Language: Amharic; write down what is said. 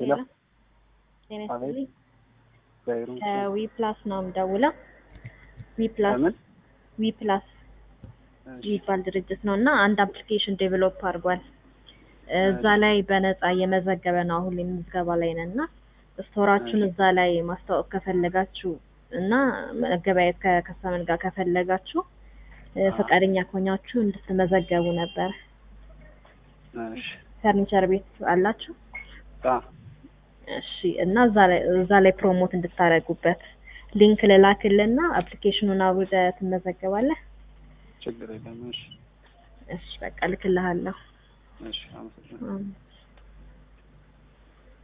ሄሎ ጤና አቤት። ይስጥልኝ። በይሩን ከዊ ፕላስ ነው የምደውለው። ዊ ፕላስ ለምን? ዊ ፕላስ የሚባል ድርጅት ነው እና አንድ አፕሊኬሽን ዴቨሎፕ አድርጓል። እዛ ላይ በነፃ እየመዘገበ ነው። አሁን ላይ ምዝገባ ላይ ነን እና ስቶራችሁን እዛ ላይ ማስታወቅ ከፈለጋችሁ እና መገበያየት ከከስተመር ጋር ከፈለጋችሁ እ፣ ፈቃደኛ ከሆናችሁ እንድትመዘገቡ ነበር። እሺ ፈርኒቸር ቤት አላችሁ? አ እሺ እና እዛ ላይ እዛ ላይ ፕሮሞት እንድታደርጉበት ሊንክ ልላክልና አፕሊኬሽኑን አውርደህ ትመዘገባለህ። ችግር የለም። እሺ እሺ በቃ ልክልሃለሁ። እሺ አመሰግናለሁ። እም።